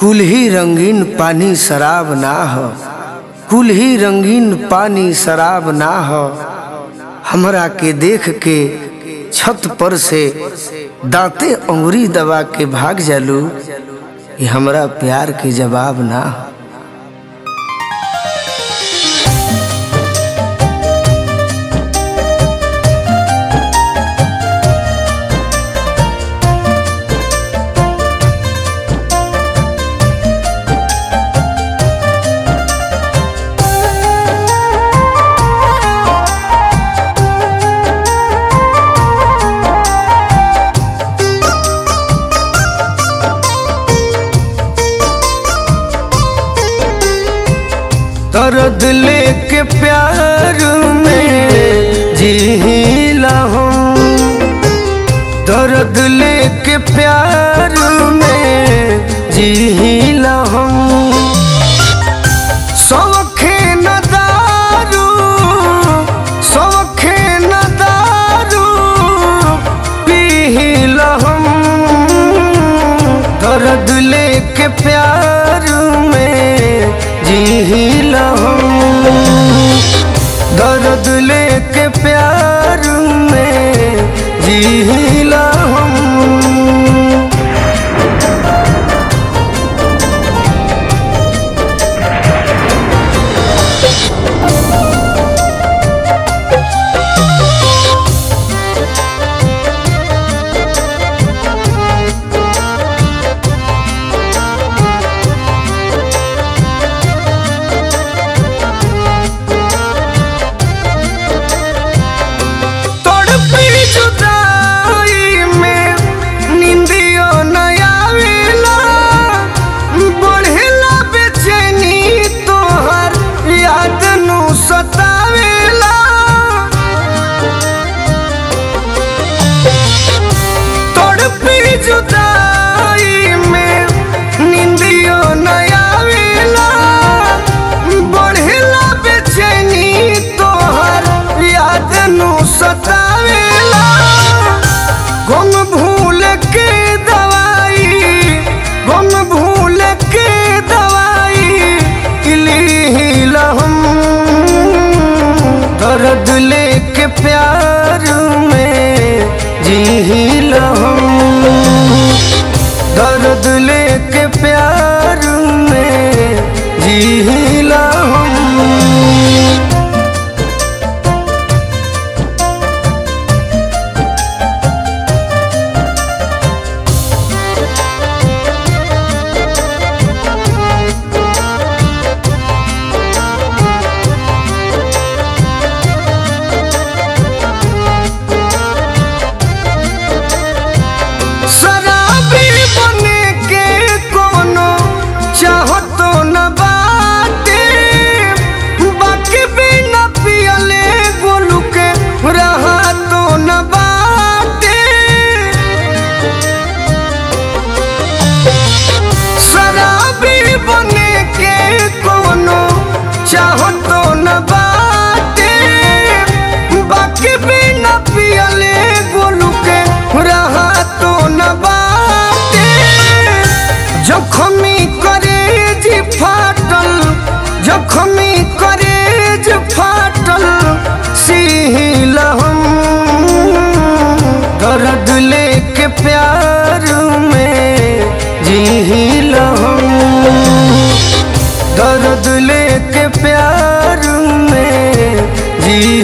कुल ही रंगीन पानी शराब ना हो कुल ही रंगीन पानी शराब ना हो हमरा के देख के छत पर से दांते अंगुरी दबा के भाग जालू ये हमरा प्यार के जवाब ना हो दर्द लेके प्यार में जीला हूँ दर्द लेके प्यार में जीला हूँ सौखे न दारू सौखे न दारू पीला हम दर्द लेके प्यार में जीला हम दर्द लेके प्यार में जीला हम तड़पी जुदाई में निंदियो न आवेला बढ़ेला बेचैनी तोहर याद नु सतावेला तड़पी जुदाई में निंदियो न आवेला बढ़ेला बेचैनी तोहर याद नु सतावेला गुम भूल के दवाई गुम भूल के दवाई इलीला हम दर्द लेके प्यार में जीला हम दर्द लेके प्यार में जीला हम शराबी बने के कोनो चाहतो न बाटे बाकी भी न पियले गोलू के रहा तो न बाटे शराबी बने के कोनो चाहतो न बाटे बाकी भी न पियले गोलू के रहा तो न बाटे जखमी करेज फाटल जखमी करेज फाटल सील हम दर्द लेके प्यार में जील हम दर्द लेके प्यार में जी